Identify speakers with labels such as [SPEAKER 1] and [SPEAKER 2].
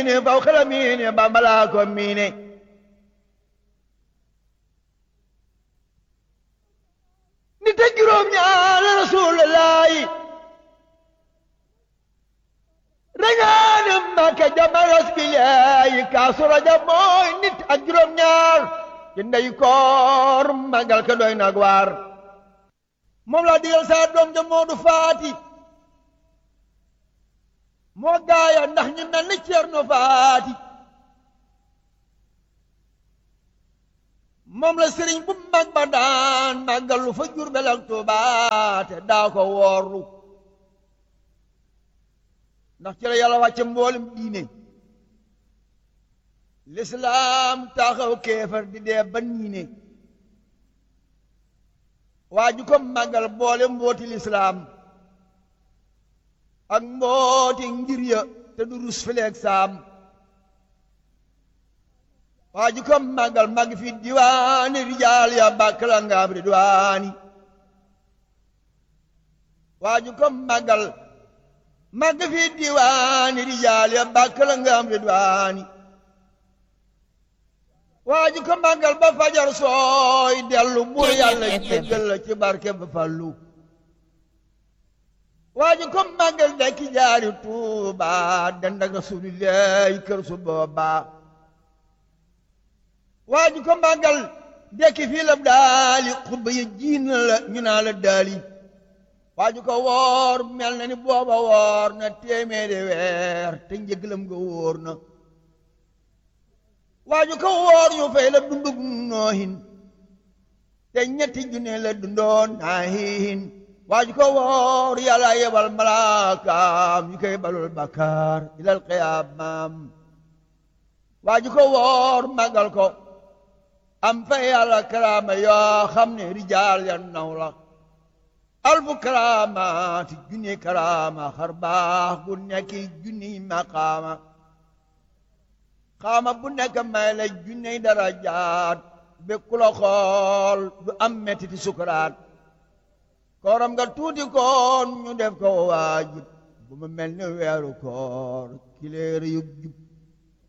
[SPEAKER 1] miine faw xela miine bambalaa ko miine nit ak juróom ñaar rasulullaahi rañaane Mbàkke jamaras bilaayi kaasu rajab mooy nit ak juróom ñaar ci ndey koor magal ka doy nag waar moom laa digal saa doom ja Moodu Faati moo gaaya ndax ñu mel ni Ceerno Faati moom la sëriñ bu mag ba daan màggalu fa Jurbel ak Tuubaa te daa ko woorlu ndax ci la yàlla wàcce mboolem diine lislaam taxaw kéefar di dee ba niine waa ju ko màggal boole mbooti lislaam ak mbooti ngir ya te du rus fileeg saam waa ju ko màggal màgg fi diwaani rijaal ya bàkk la ngaam ridwaani waa ju ko màggal màgg fi diwaani rijaal ya bàkk la ngaam ridwaani waa ji ko màggal ba fajar sooy dellu buur yàlla jéggal la ci barke ba fallu waa ji ko màggal dekki jaari tuuba dend ak rasulillahi kër su booba waa ji ko màggal dekki fii la daali xutba yi jiin la ñu naa la daali waa ji ko woor mel na ni booba woor na téeméeri weer te njëglam nga wóor na waaju ko woor ñu fay la dundug noohin te ñetti junne la dundoon naahin waaju ko woor yàlla yebal malaakaam ñu koy balul bakkaar ilal qiyaamaam waaju ko woor magal ko am fa yàlla karaama yoo xam ne rijaal ya naw la alfu karaamaati junni karaama xar baax gu nekki junni maqaama xaama bu nekk may la junney darajaat be ku la xool du am mettiti sukuraat kooram nga tuuti koon ñu def ko waajib bu mu mel ni weeru koor kileer yub jub